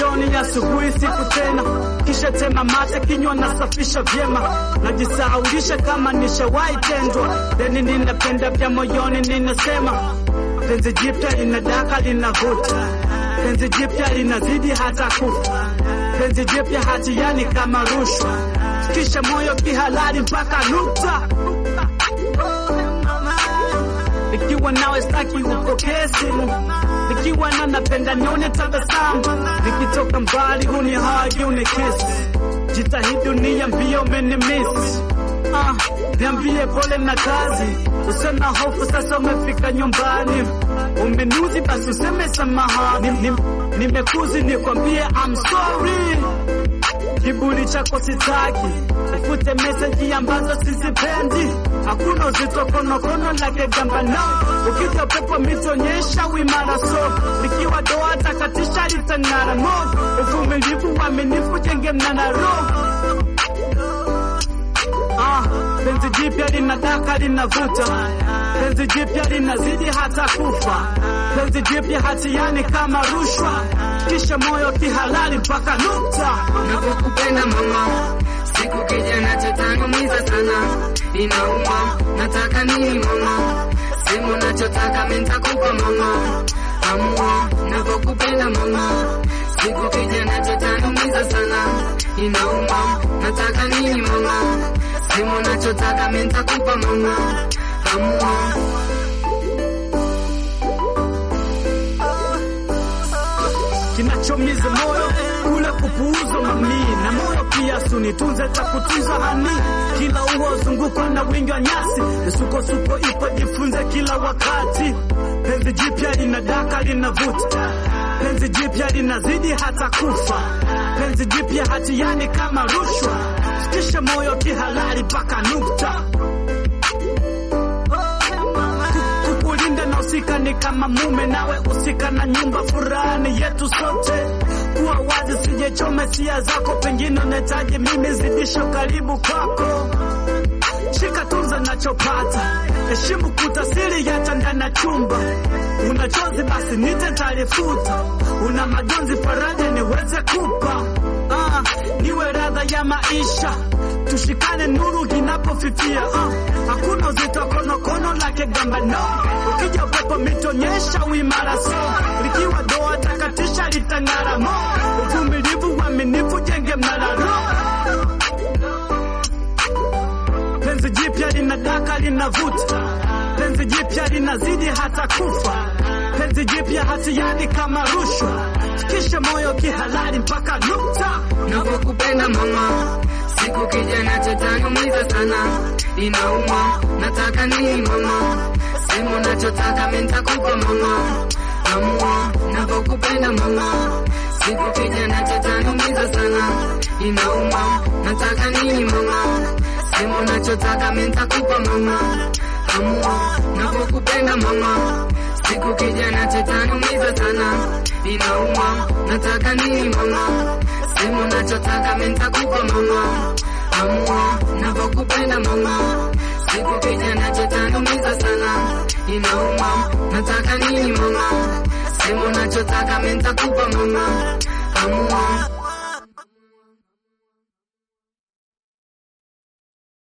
jioni, asubuhi, siku tena, kisha tema mate, kinywa nasafisha vyema, najisahaulisha kama nishawahi tendwa, deni ninapenda vya moyoni, ninasema penzi jipya linadaka linavuta, penzi jipya linazidi hata kufa, penzi jipya hatiani kama rushwa, kisha moyo kihalali mpaka nukta nikiwa nawe staki upokee simu, nikiwa na napenda nione tabasamu, nikitoka mbali huni hagi unikisi, jitahidi uniambie umenimisi. Ah, niambie pole na kazi, usiwe na hofu, sasa umefika nyumbani, umenuzi basi useme samahani, Nim- nimekuzi nikwambie I'm sorry kiburi chako sitaki, ufute meseji ambazo sizipendi. Hakuna uzito konokono lake gamba no, ukija pepo mitonyesha wimara so, likiwa doa takatisha litang'ara mo, uvumilivu uaminifu jenge mnara roho Ah, penzi jipya linadaka linavuta, penzi jipya linazidi hata kufa, penzi jipya hatiani kama rushwa, kisha moyo kihalali mpaka nukta. Navyokupenda mama, siku kijana chatanumiza sana, inauma. Nataka nini mama? Sema unachotaka mimi nitakupa mama, amua. Navyokupenda mama, siku kijana chatanumiza sana, inauma. Nataka nini mama? Sema unachotaka mimi nitakupa mama, amua. kinachomiza moyo kule kupuuza mami na moyo pia sunitunze takutunza hani kila uo zungukwa na wingi wa nyasi misukosuko ipo jifunze kila wakati penzi jipya linadaka linavuta penzi jipya linazidi hata kufa penzi jipya hatiani kama rushwa kisha moyo kihalali mpaka nukta kukulinda na usika ni kama mume nawe usika na nyumba furani yetu sote kuwa wazi sijechome sia zako pengine unahitaji mimi zidisho karibu kwako shika tunza nachopata heshimu kutasiri yacha ndani ya chumba una chozi basi nite talifuta una majonzi faraja niweze kupa ah, niwe radha ya maisha tushikane nuru inapofifia ah, hakuna uzito konokono lake gamba no ukija upepo mitonyesha uimara so likiwa doa takatisha litang'ara mo uvumilivu uaminifu jenge mnara roho penzi jipya linadaka linavuta, penzi jipya linazidi hata kufa, penzi jipya hatiani kama rushwa, kisha moyo kihalali mpaka nukta. Navyokupenda mama, siku kijana chatanumiza sana, inauma. Nataka nini mama? Sema unachotaka mimi nitakupa mama, amua. Navyokupenda mama, siku kijana chatanumiza sana, inauma. Nataka nini mama? Sema unachotaka mimi nitakupa mama, amua. Navyokupenda mama, siku kijana chatanumiza sana, inauma. Nataka nini mama? Sema unachotaka mimi nitakupa mama, amua. Navyokupenda mama, siku kijana chatanumiza sana, inauma. Nataka nini mama? Sema unachotaka mimi nitakupa mama, amua.